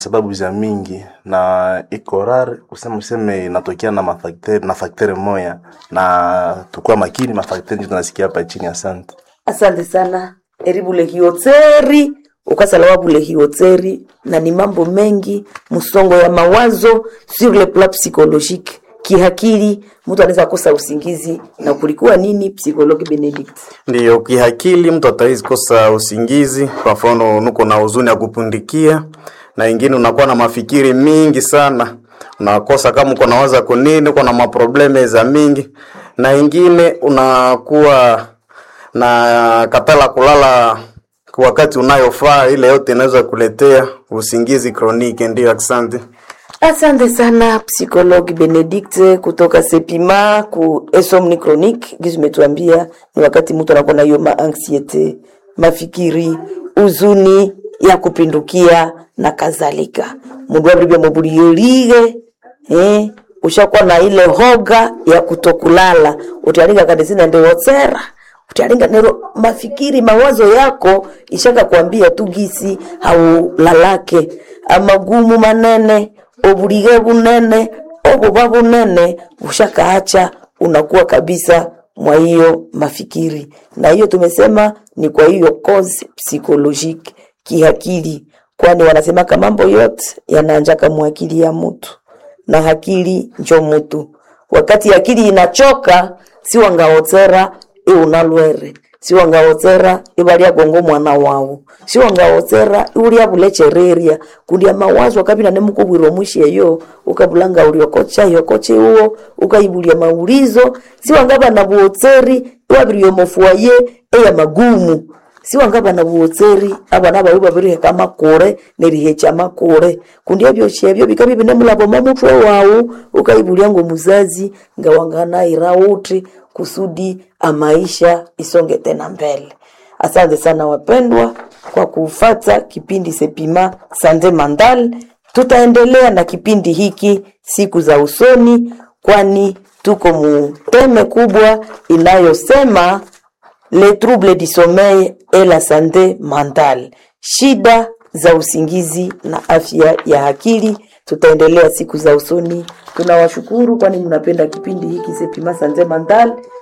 sababu za mingi na iko rare kusema useme inatokea na mafakteri na fakteri moya na tukua makini mafakteri ndio tunasikia hapa chini asante asante sana eri bulehiyotseri ukasalawa bulehiyotseri na ni mambo mengi msongo ya mawazo sur le plan psychologique kihakili mtu anaweza kosa usingizi na kulikuwa nini psikologi benedict Ndiyo, kihakili mtu atawezi kosa usingizi. Kwa mfano, nuko na huzuni ya kupundikia, na ingine unakuwa na mafikiri mingi sana, unakosa kama uko nawaza kunini, uko na maprobleme za mingi, na ingine unakuwa na katala kulala kwa wakati unayofaa. Ile yote inaweza kuletea usingizi kroniki. Ndiyo, asante. asante sana psikologi benedict kutoka sepima ku esomni chronique gizi umetuambia ni wakati mtu anakuwa na hiyo maanxiete mafikiri uzuni ya kupindukia na kadhalika mundu abribia mubuliyolige eh, ushakuwa na ile hoga ya kutokulala utalinga kadesina ndiwotsera utalinga nero mafikiri mawazo yako ishaka kuambia tu gisi haulalake amagumu manene obulige bunene obuba bunene ushakaacha unakuwa kabisa mwa hiyo mafikiri na hiyo tumesema ni kwa hiyo cause psychologique kihakili kwani wanasemaka mambo yote yanaanjaka mwakili ya mtu na hakili njo mutu wakati akili inachoka si wangaotsera iunalwere si wangaotsera ivalia gongo mwana wawu si wangaotsera iulia bulechereria kundia mawazo akabina nemukubwirwa mwisheyo ukabulanga uliokocha yokoche uwo ukaibulia maulizo si wangaba na buotseri iwabirio mofuaye eya magumu si wangaba na buotseri abana bawe babiriheka makure nerihecha makure kundi ebyo shebyo bikabi binemulabo mamutwe wawu ukaibulia ngo muzazi ngawanganaira uti kusudi amaisha isonge tena mbele asante sana wapendwa kwa kufata kipindi sepima sande mandal tutaendelea na kipindi hiki siku za usoni kwani tuko muteme kubwa inayosema le trouble du sommeil et la santé mentale, shida za usingizi na afya ya akili. Tutaendelea siku za usoni. Tunawashukuru kwani mnapenda kipindi hiki Sepima Santé Mental.